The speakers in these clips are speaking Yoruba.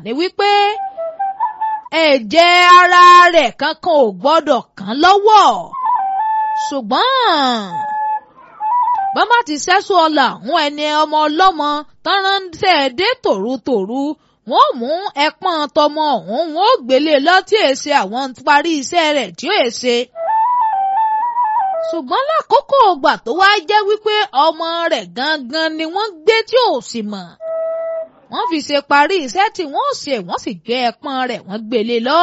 ni wípé ẹ̀jẹ̀ ara rẹ̀ kankan ò gbọ́dọ̀ kàn lọ́wọ́ ṣùgbọ́n bàbá ti sẹ́sọ ọ̀la àwọn ẹni ọmọ ọlọ́mọ tán ránṣẹ́ dé tòrutòru wọ́n mú ẹpọ́n tọmọ ọ̀hún wọ́n gbélé lọ́tí èsè àwọn parí iṣẹ́ rẹ̀ tí ó èsè ṣùgbọ́n lákòókò ọgbà tó wá jẹ́ wípé ọmọ rẹ̀ gangan ni wọ́n gbé tí ò sì mọ̀ wọ́n fi ṣe parí iṣẹ́ tí wọ́n ṣe wọ́n sì gbé ẹpọ́n rẹ̀ wọ́n gbélé lọ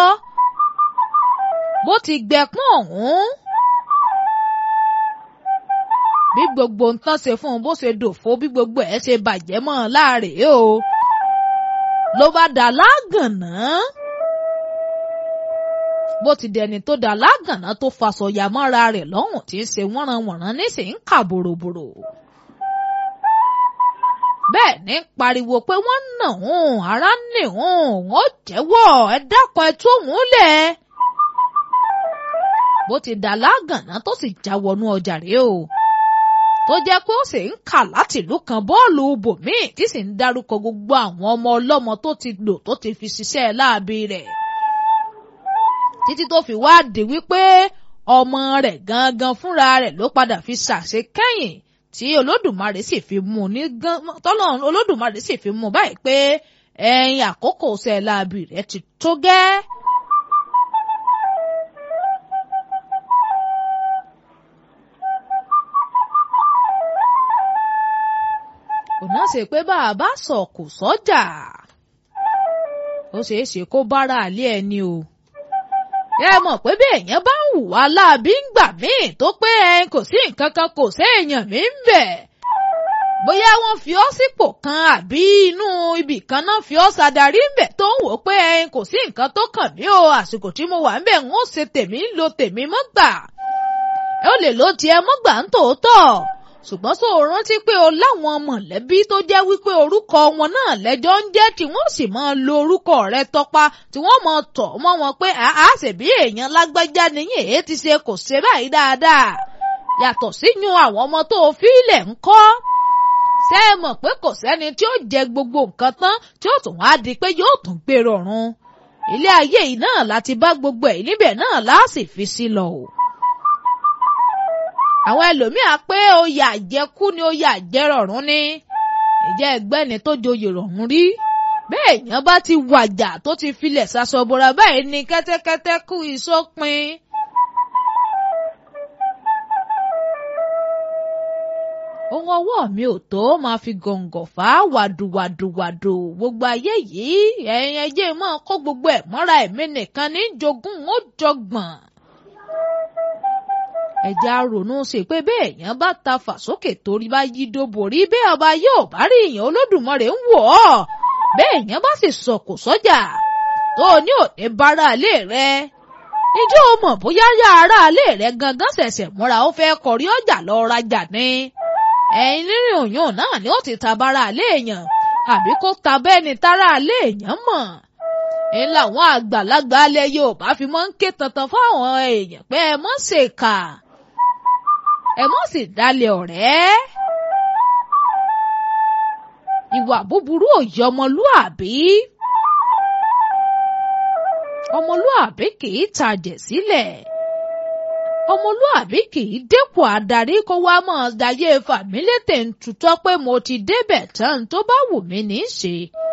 bó ti gbẹpọ́n ọ̀hún bí gbogbo nǹkan ṣe fún un bó ṣe dòfo bí gbogbo ẹ̀ ṣe bàjẹ́ mọ́ ọ láàrè o ló bá dà lágànná bó ti dẹni tó dà lágànná tó fasọ̀yà mọ́ra rẹ̀ lọ́hùn tí ń ṣe wọ́nranwọ̀nran níṣẹ́ ń kà bòròbòrò bẹ́ẹ̀ ní pariwo pé wọ́n nà òun ara nì òun ó jẹ́wọ́ ẹ dákun ẹ tú òun lẹ̀ bó ti dà lágànná tó sì já wọnú ọjà rèé o tó jẹ́ pé ó sì ń kà láti ìlú kan bọ́ọ̀lù bòmíì tí sì ń dárúkọ gbogbo àwọn ọmọ ọlọ́mọ tó ti lò tó ti fi ṣiṣẹ́ láabi rẹ̀. títí tó fi wá di wípé ọmọ rẹ̀ gangan fúnra rẹ̀ ló padà fi ṣàṣe kẹ́yìn tí olódùmarè sì fi mú un ní gan tọ́lọ́ olódùmarè sì fi mú un báyìí pé ẹ̀yìn àkókò ṣẹ́ láabi rẹ̀ ti tó gẹ́. kò náà ṣe pé bá a bá sọ kò sọ́jà ó ṣeé ṣe kó bára àlẹ́ ẹni o ẹ mọ̀ pé bí èèyàn bá ń hùwà láabi ń gbà míì tó pé ẹ kò sí nǹkan kan kò séèyàn mí ń bẹ̀ bóyá wọ́n fi ọ́ sípò kan àbí inú ibì kan náà fi ọ́ ṣàdarí ń bẹ̀ tó ń wò pé ẹ kò sí nǹkan tó kàn mí o àsìkò tí mo wà ń bẹ̀ ń ó ṣe tèmi ń lo tèmi mọ́ gbà ẹ ó lè lo tiẹ̀ mọ́ gbà ń tòótọ́ ṣùgbọ́n sọ rántí pé o láwọn mọ̀lẹ́bí tó jẹ́ wípé orúkọ wọn náà lẹ́jọ́ ń jẹ́ tí wọ́n sì máa lo orúkọ rẹ tọpa tí wọ́n máa tọ̀ mọ́ wọn pé àá ṣèbí èèyàn lágbájá nìyẹn èyí ti ṣe kò ṣe báyìí dáadáa yàtọ̀ síyún àwọn ọmọ tó o fi ilẹ̀ ń kọ́ ṣé ẹ mọ̀ pé kò sẹ́ni tí ó jẹ gbogbo nǹkan tán tí ó tún wá di pé yóò tún gbé rọrùn ilé ayé yìí náà láti bá gbogbo ẹ̀ níbẹ̀ náà láàsì fi sí lọ o àwọn ẹlòmíà pé oyè àjẹkú ni oyè àjẹrọ̀rùn ni ìjẹ́ ẹgbẹ́ni tó joyè rọ̀rùn rí bẹ́ẹ̀ èèyàn bá ti wàjà tó ti filẹ̀ ṣaṣọbọra báyìí ni kẹ́tẹ́kẹ́tẹ́ kú ìsópin. ohun ọwọ́ mi ò tó máa fi gọ̀ǹgọ̀ fà á wàdùwàdùwàdù gbogbo ayé yìí ẹ̀yin ẹjẹ́ mọ́ kó gbogbo ẹ̀ mọ́ra ẹ̀mí nìkan ní jogún ó jọgbọ̀n ẹ̀já ronú sí pé bẹ́ẹ̀ èèyàn bá ta fà sókè torí bá yí dóborí bẹ́ẹ̀ ọba yóò bá rí èèyàn olódùmarè ń wọ̀ ọ́ bẹ́ẹ̀ èèyàn bá sì sọ̀kò sọ́jà tó o ní òde bára ilé rẹ ìjọ mọ̀ bóyá yá ara ilé rẹ gangan ṣẹ̀ṣẹ̀ múra ó fẹ́ kọrí ọjà lọ rajà ni ẹ̀yin rírìn òyìn náà ni ó ti ta bára ilé èèyàn àbí kó ta bẹ́ẹ̀ ni tára ilé èèyàn mọ̀ ń làwọn àgbàlagbà alẹ́ Yorùbá fi máa ń ké tantan fáwọn èèyàn pé ẹ mọ̀ ṣèkà ẹ mọ̀ sì dalẹ̀ ọ̀rẹ́. ìwà búburú òye ọmọlúàbí. ọmọlúàbí kì í tajẹ̀ sílẹ̀. ọmọlúàbí kì í dépò adarí kó wá mọ̀ dayé fàmílétè ń tutọ́ pé mo ti débẹ̀ tán tó bá wù mí ní í ṣe.